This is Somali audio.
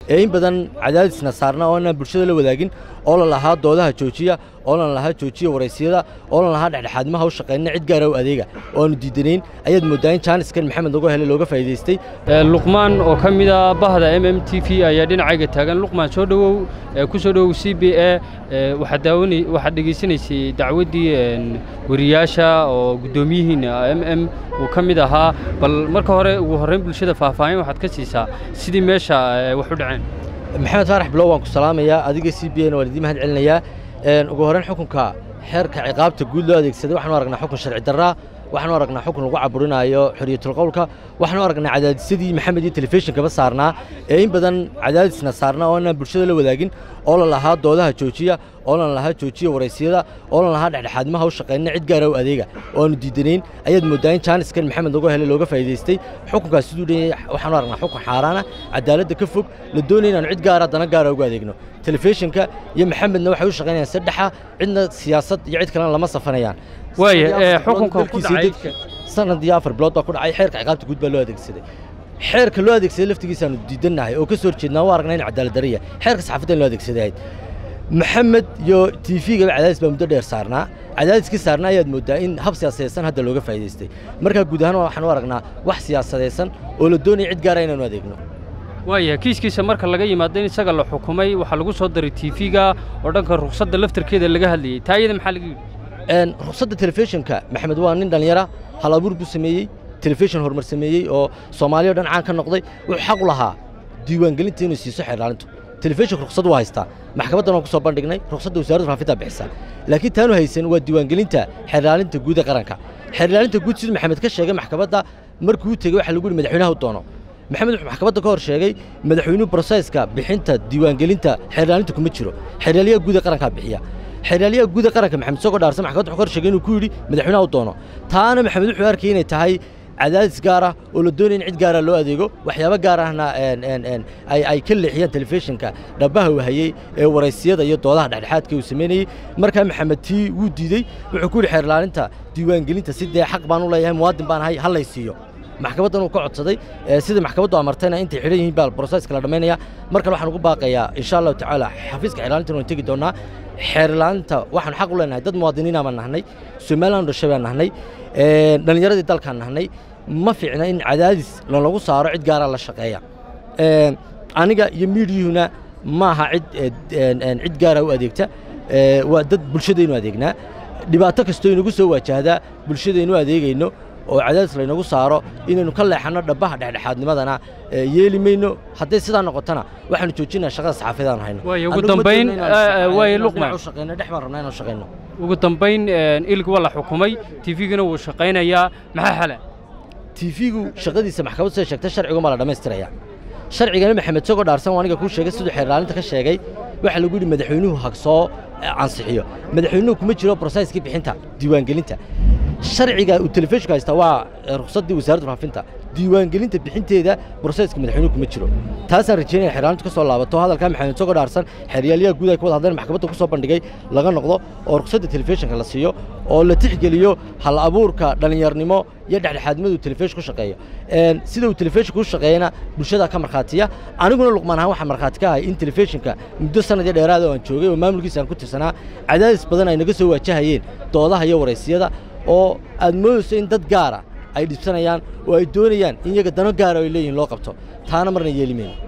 ee in badan cadaadisna saarna oo inaan bulshada la wadaagin oo la lahaa doodaha joojiya oo lan lahaa joojiya waraysiyada oo lan lahaa dhexdhexaadnimaha u shaqaynna cid gaara u adeega oo aanu diidanayn ayaad mooddaa in jaaniskan maxamed lagu helay looga faa'iidaystay luqmaan oo ka mid a bahda m m t v ayaa dhinacayga taagan luqmaan soo dhowow ku soo dhowow c b a waxaad daawani waxaad dhegaysanaysay dacwaddii wariyaasha oo guddoomiyihiina m m uu ka mid ahaa bal marka hore ugu horrayn bulshada faahfaahin waxaad ka siisaa sidii meesha wax u dhaceen maxamed faarax bilow waan ku salaamayaa adiga c b na waan idiin mahad celinayaa ugu horrayn xukunka xeerka ciqaabta guud loo adeegsaday waxaanu aragnaa xukun sharci darraa waxaanu aragnaa xukun lagu caburinaayo xoriyatulqowlka waxaanu aragnaa cadaadisyadii maxamed iyo telefishinkaba saarnaa ee in badan cadaadisna saarnaa oo inaan bulshada la wadaagin oo la lahaa doodaha joojiya oo lan lahaa joojiya waraysiyada oo lan lahaa dhexdhexaadnimaha u shaqaynna cid gaara u adeega oo aanu diidanayn ayaad mooddaa in jaaniskan maxamed lagu helay looga faa'iidaystay xukunkaas siduu dhan yahay waxaanu aragnaa xukun xaaraana cadaaladda ka fog la doonaya inaanu cid gaara dana gaara ugu adeegno telefishinka iyo maxamedna waxay u shaqaynayaan saddexa cidna siyaasad iyo cid kalena lama safanayaan waaya xukunka ku dhacay sanad iyo afar bilood baa ku dhacay xeerka ciqaabta guud baa loo adeegsaday xeerka loo adeegsaday laftigiisaanu diidannahay oo ka soo horjeednaa waa aragnaa in cadaalad darriya xeerka saxaafadda in loo adeegsadayd maxamed iyo t v-gaba cadaadis baa muddo dheer saarnaa cadaadiskii saarnaa ayaad mooddaa in hab siyaasadaysan hadda looga faa'idaystay markaa guud ahaan waxaanu aragnaa wax siyaasadaysan oo la doonaya cid gaara inaanu adeegno waaya kiiskiisa marka laga yimaado in isaga la xukumay waxaa lagu soo daray t v-ga oo dhanka ruqsadda laftarkeeda laga hadlayey taa iyada maxaa laga yidhi ruqsadda telefishinka maxamed waa nin dhallinyara hal abuur buu sameeyey telefishin horumar sameeyey oo soomaaliya o dhan caan ka noqday wuxuu xaq u lahaa diiwaangelinta inuu siiso xeerdhaalintu telefishinka ruqsad waa haystaa maxkamaddan waan ku soo bandhignay ruqsadda wasaaradda faafintaa bixisaa laakiin taanu haysan waa diiwaangelinta xeerdhaalinta guud ee qaranka xeerdhaalinta guud siduu maxamed ka sheegay maxkamadda markuu u tegey waxa lagu yihi madaxweynaha u doono maxamed wuxuu maxkamadda ka hor sheegay madaxweynuhu broseska bixinta diiwaangelinta xeerdhaalinta kuma jiro xeerdhaaliyaha guud ee qarankaa bixiya xeerdhaaliyaha guud ee qaranka maxamed isagoo dhaarsan maxkamadda wuxuu ka hor sheegay inuu ku yidhi madaxweynaha u doono taana maxamed wuxuu arkayay inay tahay cadaadis gaar ah oo la doonaya in cid gaara loo adeego waxyaabo gaar ahna ay ka leexiyaan telefishinka dhabbaha uu hayey ee waraysiyada iyo doodaha dhexdhexaadka uu samaynayey markaa maxamed tii wuu diidey wuxuu ku yidhi xeerlaalinta diiwaangelinta si dee xaq baan u leeyahay muwaadin baan ahay ha lay siiyo maxkamaddan uu ka codsaday sida maxkamaddu amartayna intay xidhan yihiin baa broseska la dhammaynaya markale waxaan ugu baaqayaa insha allahu tacaala xafiiska xeerlaalintan waan tegi doonnaa xeerlaalinta waxaan xaq u leenahay dad muwaadiniina baan nahnay somaliland dhashay baan nahnay dhallinyaradii dalkaan nahnay ma fiicna in cadaadis lalagu saaro cid gaaraa la shaqeeya aniga iyo miidiyuhuna ma aha cid cid gaara u adeegta waa dad bulshadaynu adeegnaa dhibaato kastoo inagu soo waajahdaa bulshadaynu adeegayno oo cadaadis laynagu saaro inaynu ka leexanno dhabbaha dhexdhexaadnimadana yeeli mayno hadday sidaa noqotona waxaanu joojinaa shaqada saxaafadaan hayno ugu dambayn waaya luqman dhex baan rabnaa inaan shaqayno ugu dambayn ilig waa la xukumay tifigana wuu shaqaynayaa maxaa xala tiifigu shaqadiisa maxkamad sida sheegtay sharcigu ma la dhammaystiraya sharcigana maxamed isagoo dhaarsan waa aniga kuu sheegay siduu xeerlaalinta ka sheegay waxaa lagu yidhi madaxweynuhu ha soo ansixiyo madaxweynuhu kuma jiro broseskii bixinta diiwaangelinta sharciga uu telefishinku haysta waa ruqsaddii wasaaradda faafinta diiwaangelinta bixinteeda broseska madaxweynuhu kuma jiro taasaan rajeynaya xeerlaalintu ka soo laabato hadalkaa maxamed isagoo dhaarsan xeeryaaliyaha guud ay ka wada hadleen maxkamadda ku soo bandhigay laga noqdo oo ruqsadda telefishinka la siiyo oo la tixgeliyo hal abuurka dhallinyarnimo iyo dhexdhexaadnimadu telefishin ku shaqeeyo sida uu telefishinku u shaqeeyana bulshada ka markhaatiya aniguna luqmaan ahaan waxaan markhaati ka ahay in telefishinka muddo sanad iyo dheeraada oo aan joogay oo maamulkiisa aan ku tirsanaa cadaadis badan ay naga soo waajahayeen doodaha iyo waraysiyada oo aad moodayso in dad gaara ay dhibsanayaan oo ay doonayaan in iyaga dano gaara ay leeyihin loo qabto taana marna yeeli mayno